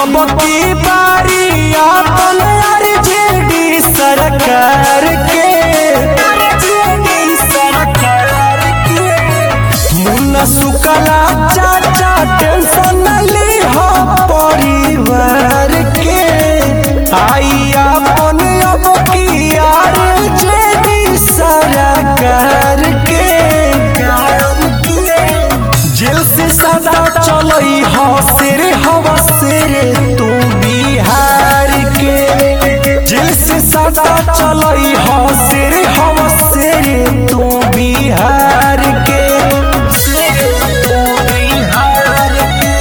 अब की बारी अपन आरजेडी सरकार के आरजेडी सरकार के मुन्ना सुकला चाचा टेंशन ली हो परिवार के आई अपन अब की आरजेडी सरकार के जेल से सदा चलई हौसर हवसर तू बिहार के जेल से सदा चलई हौसर हवसर तू बिहार के तू बिहार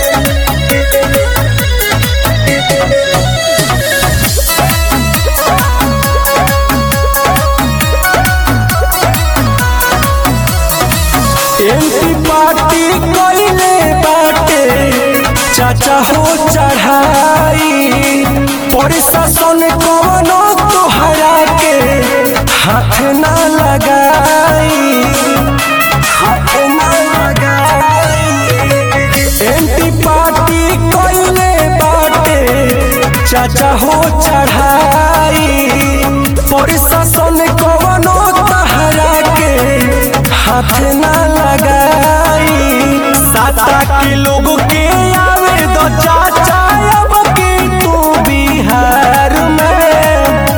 एमपी पार्टी कइले बाटे चाचा हो चढ़ाई प्रशासन कवनो तोहरा के हाथ ना लगाई हाथ ना लगाई एमपी पार्टी कइले बाटे चाचा हो चढ़ाई प्रशासन कवनो तोहरा के हाथ ना लगाई साता के लोग के आवे दो चाचा अब के तू बिहार में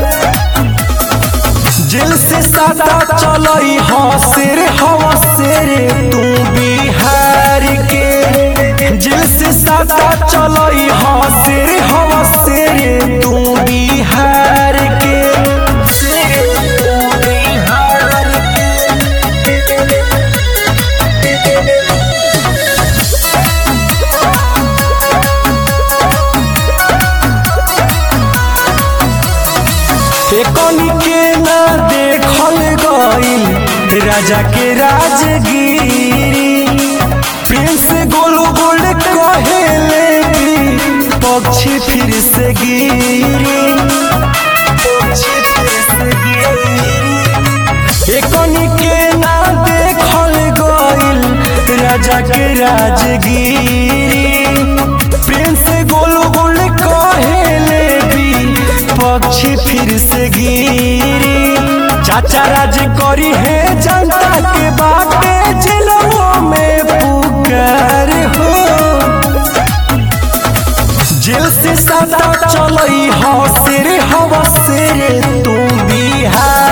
जेल से सादा चलई हौसर हवसर तू बिहार के जेल से सादा चलई हौसर हवसर तू बिहार के तू बिहार एकनी के ना देखल गइल राजा के राजगिरी प्रिंस गोलू गोल कहेले कि पक्षी फिर से गिरी पक्षी फिर से गिरी एकनी के ना देखल गइल राजा के राजगिरी प्रिंस गोलू गोल कहेले भी पक्षी फिर से गिरी चाचा राज करी है जनता के बाटे जिलों में पुकार हो जेल से सदा चलई हौसर हवसर तू बिहार